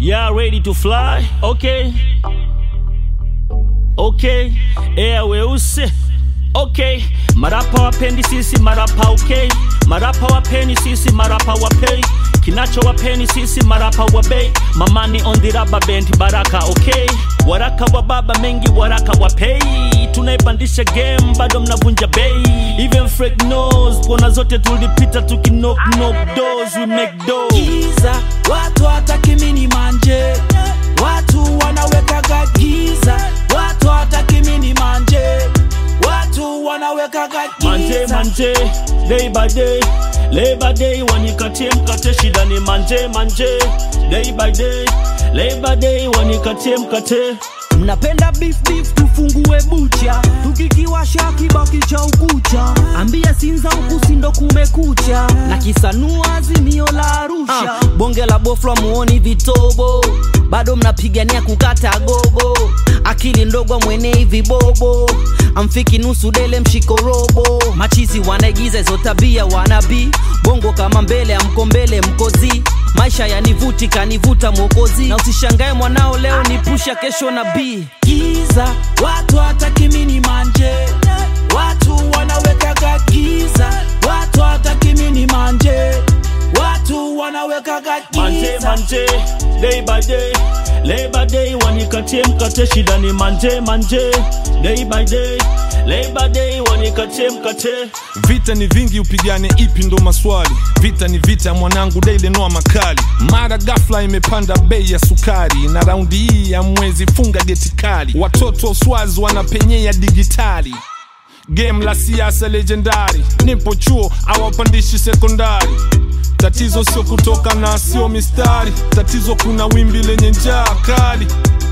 Yeah, ready to fly? Okay. Okay. Air weusi. Okay. Marapa wapendi sisi marapa okay. Marapa wapeni sisi marapa wapei. Kinacho wapeni sisi marapa wabei. Mamani on the rubber band baraka okay. Waraka wa baba mengi waraka wapei. Tunaipandisha game bado mnavunja bei. Even Frank knows kona zote tulipita tukinock knock doors we make dough. giza watu hataki mini manje watu wanawekaga giza watu hataki mini manje watu wanawekaga manje giza manje day by day labor day wanikatie mkate shida ni manje manje day by day labor day wanikatie mkate mnapenda beef beef tufungue bucha tukikiwasha kibaki cha ukucha ambia sinza huku sindo kumekucha na kisanua azimio la arusha Ah, bonge la boflwa muoni vitobo bado mnapigania kukata gogo akili ndogo mwenei vibobo amfiki nusu dele mshiko robo machizi wanaigiza hizo tabia wanabii bongo kama mbele amko mbele mkozi maisha yanivuti kanivuta mwokozi na usishangae mwanao leo ni pusha kesho na bii giza watu hataki mini manje watu wanawekaga giza watu hataki mini manje watu wanawekaga manje giza manje day by day labor day wanikatie mkate shida ni manje manje day by day labor day wanikatie mkate vita ni vingi upigane ipi ndo maswali vita ni vita mwanangu daile noa makali mara gafla imepanda bei ya sukari na raundi hii ya mwezi funga geti kali watoto swazi wanapenyea digitali game la siasa legendari nipo chuo awapandishi sekondari tatizo sio kutoka na sio mistari tatizo kuna wimbi lenye njaa kali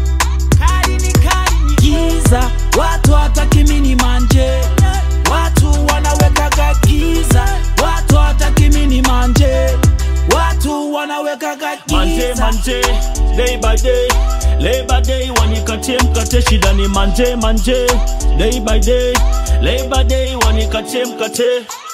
giza watu hataki mini manje watu wanawekaga giza watu hataki mini manje watu wanawekaga manje giza manje day by day labor day wanikatie mkate shida ni manje manje day by day labor day wanikatie mkate